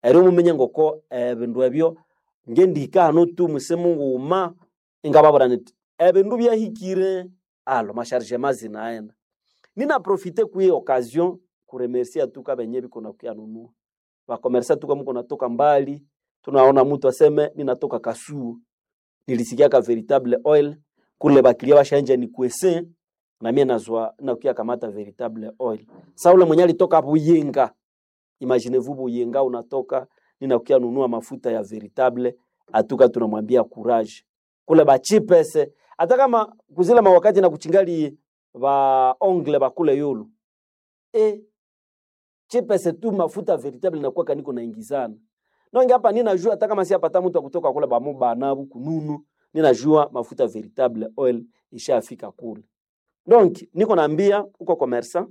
ero mumenye ngoko ebindu ebyo ngendihika hano tu musimu nguma ingababura niti ebindu byahikire alo masharishe mazina aenda nina profite kui occasion kuremercia tuka benye biko na kuyanunua bakomersa tuka mko natoka mbali tunaona mtu aseme ninatoka kasuo nilisikia ka veritable oil kule bakilia bashanja ni kwese na mie nazwa nakuya kamata veritable oil sa ule mwenye alitoka Buyenga imaginez-vous Buyenga unatoka ninakuya nunua mafuta ya veritable atuka tunamwambia courage kule bachipese hata kama kuzila mawakati na kuchingali ba ongle bakule yulu e chipese tu mafuta veritable nakuwa kaniko naingizana nonge hapa ninajua hata kama si apata mtu akutoka kule bamu banabu kununu ninajua mafuta veritable oil ishafika kule donc niko naambia uko commerçant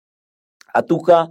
atuka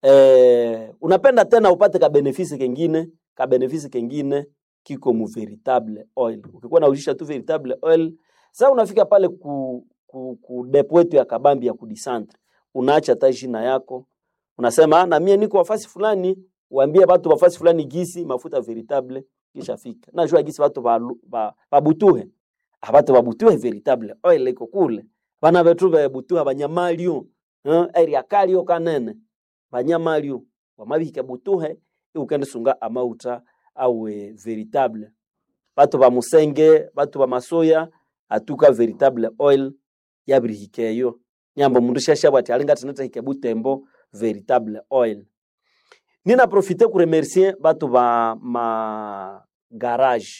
eh, unapenda tena upate ka benefisi kengine ka benefisi kengine kiko mu veritable oil ukikuwa naujisha tu veritable oil sasa unafika pale ku, ku, ku depo yetu ya kabambi ya kudisantre unaacha hata jina yako unasema "Ah, na mie niko wafasi fulani waambie watu wafasi fulani gisi mafuta veritable kisha fika najua gisi watu balu- ba- babutuhe abatu babutuhe veritable oil iko kule bana betu bebutuha banyamalio eh, area kalio kanene banyamalio wamabihika butuhe ukende sunga amauta awe veritable batu ba musenge batu ba masoya atuka veritable oil yabirihikeyo nyamba mundu shashabwa ati alinga tinata hike butembo veritable oil nina profite kuremercier batu ba ma garage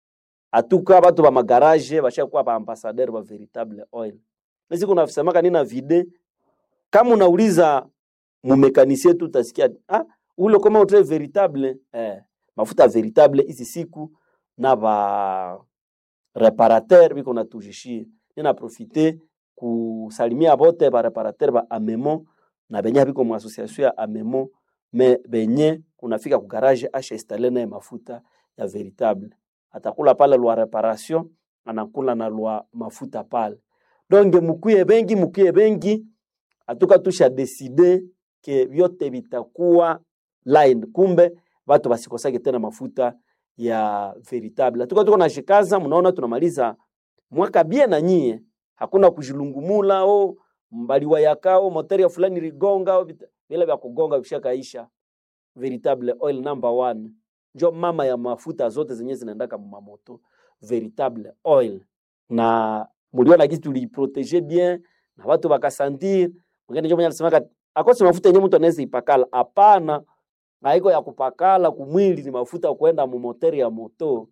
atuka batu ba magarage bashakuwa ba ambassadeur ba veritable oil nasiku nasemaka nina vide kama unauliza mumekanisie tu utasikia ah, ule kama utre veritable eh, mafuta veritable hizi siku na ba reparateur biko natujishie nina profite kusalimia bote ba reparateur ba amemo na benye biko mu association ya amemo me benye unafika ku garage asha installe naye mafuta ya veritable atakula pale lwa reparation anakula na lwa mafuta pale donge mukuye bengi mukuye bengi atuka tusha deside ke vyote vitakuwa line kumbe watu basikosake tena mafuta ya veritable atuka tuko nashikaza mnaona tunamaliza mwaka bie na nyie hakuna kujilungumula o mbaliwa yakao moteri ya fulani rigonga o vita- vile vya kugonga vishakaisha veritable oil number one njo mama ya mafuta zote zenye zinaendaka mumamoto veritable oil na muliona gisi tuliprotege bien na watu bakasantir mwingine njo mwenye alisemaka akosi mafuta yenye mtu anaweza ipakala hapana haiko ya kupakala kumwili ni mafuta ya kwenda mumoteri ya moto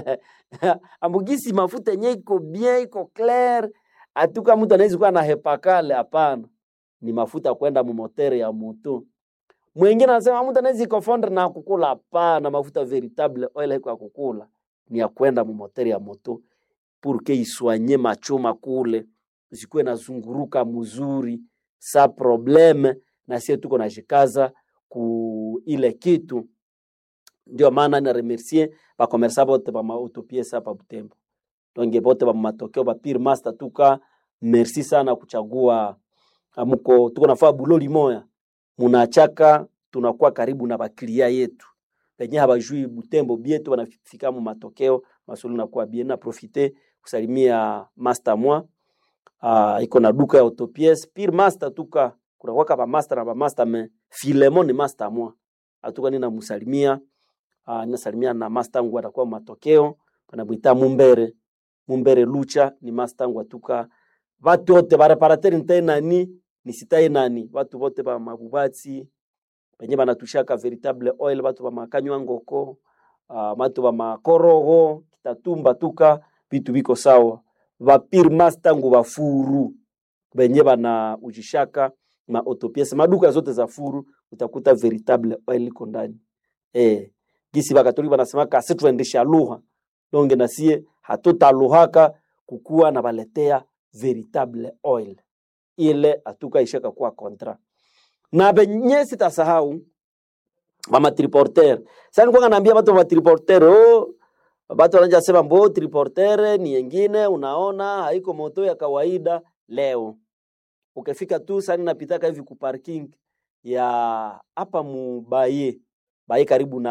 ambugisi mafuta yenye iko bien iko clair atuka mtu anaweza kuwa na hepakale hapana ni mafuta ya kwenda mumoteri ya moto mwingine anasema mtu anaweza ikofondre na kukula hapana mafuta veritable oil haiko ya kukula ni ya kwenda mumoteri ya moto purke iswanye machoma kule zikuwe nazunguruka mzuri sa probleme na sie tuko najikaza ku ile kitu ndio maana na remercier bakomersa bote bamautopiesa hapa Butembo donge bote bamatokeo ba pire master tuka merci sana kuchagua amuko tuko nafaa buloli moya munachaka tunakuwa karibu na baklia yetu penye habajui Butembo bietu wanafika mu matokeo masulu nakuwa bien na profite kusalimia master mwa uh, iko na duka ya autopiece pire master tuka kunakuwaka ba master na ba master me Filemon ni master mwa atuka nina musalimia uh, ninasalimia na master wangu atakuwa matokeo panamwita Mumbere Mumbere Lucha ni master wangu atuka watu wote ba reparateur ntai nani nisitai nani watu wote ba mabubatsi benye banatushaka veritable oil batu ba makanywa ngoko uh, batu ba makorogo kitatumba tuka vitu biko sawa vapir master ngu bafuru benye bana ujishaka ma autopiece maduka zote za furu utakuta veritable oil iko ndani eh gisi bakatoliki banasemaka asi tuendesha lugha donge nasie hatutaluhaka kukuwa na baletea veritable oil ile atuka ishaka kuwa kontra na benye sitasahau mama triporter sasa nilikuwa naambia watu wa triporter oh watu wanaja sema mbo triporter ni yengine unaona haiko moto ya kawaida leo ukifika tu sasa napitaka hivi ku parking ya hapa mubaye baye karibu na